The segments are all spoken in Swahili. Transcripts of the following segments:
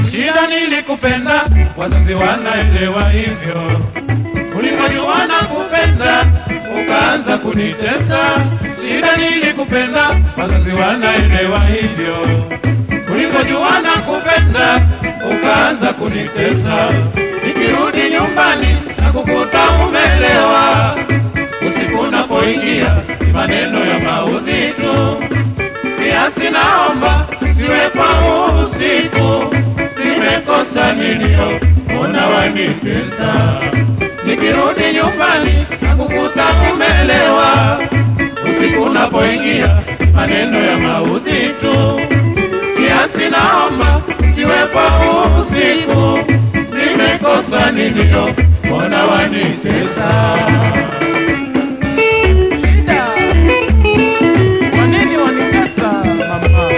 Shida nilikupenda, wazazi wanaelewa hivyo. Ulipojua na kupenda, ukaanza kunitesa. Shida nilikupenda, wazazi wanaelewa hivyo. Ulipojua na kupenda, ukaanza kunitesa. Nikirudi nyumbani na kukuta umelewa, usiku unapoingia ni maneno ya maudhi tu. Kiasi naomba siwepo usiku, nimekosa nilio ona wanitesa. Nikirudi nyumbani na kukuta umelewa, usiku unapoingia maneno ya maudhi tu. Kiasi naomba siwepo usiku, nimekosa nilio ona wanitesa. Shida. Kwa nini wanitesa mama?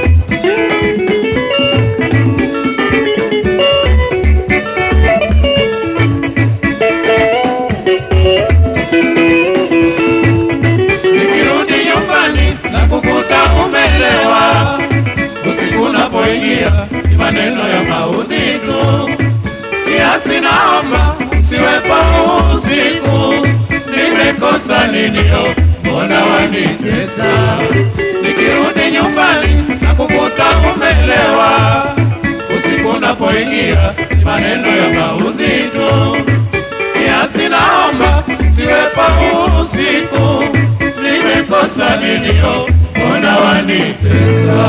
Nikirudi nyumbani na kukuta umelewa, usiku unapoingia ni maneno ya maudhi tu. Kiasi naomba usiwepo usiku, nimekosa ninio, mbona wanitesa? Nikirudi nyumbani na kukuta umelewa, usiku unapoingia ni maneno ya maudhi tu kiasi naomba siwepo usiku, nimekosa nilio, mbona wanitesa?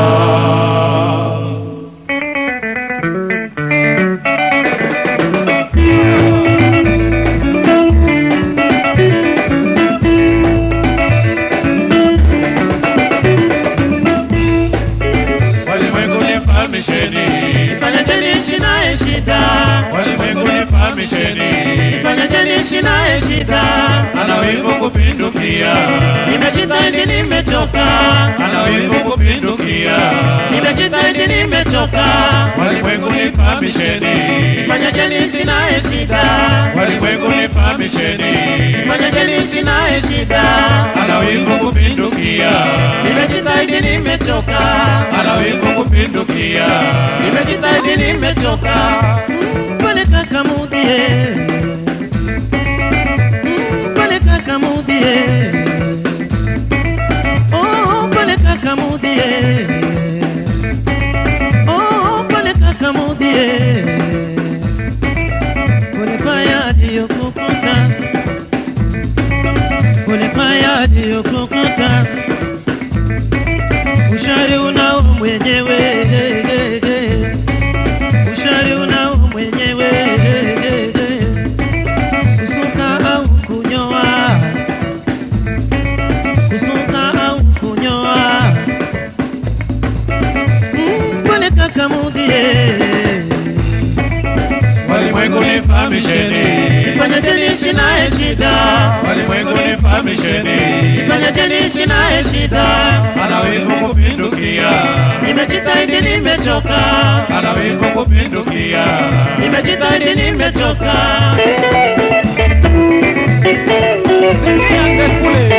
Walimwengu nifahamisheni, Fanyeni ishi naye shida, walimwengu nifahamisheni, fanyeni ishi naye shida. ana wivu kupindukia, Nimejitahidi, nimechoka, ana wivu kupindukia, nimejitahidi, nimechoka. walimwengu nifahamisheni, Fanyeni ishi naye shida, walimwengu nifahamisheni, fanyeni ishi naye shida. ana wivu kupindukia, Nimejitahidi, nimechoka, ana wivu kupindukia, nimejitahidi, nimechoka. Pale kaka mudie, pale kaka mudie, oh pale kaka mudie, oh pale kaka mudie, pole paya aliyokukuta, pole paya aliyokukuta, ushari unao mwenyewe ushari unao mwenyewe kusuka au kunyoa kusuka au kunyoa Mm, pole kaka mudie walimwengu nifahamisheni, fanyeni ishi naye shida walimwengu nifahamisheni, fanyeni ishi naye shida ana wivu kupindukia, nimejitahidi nimechoka ana wivu kupindukia, nimejitahidi nimechoka Sikia kule.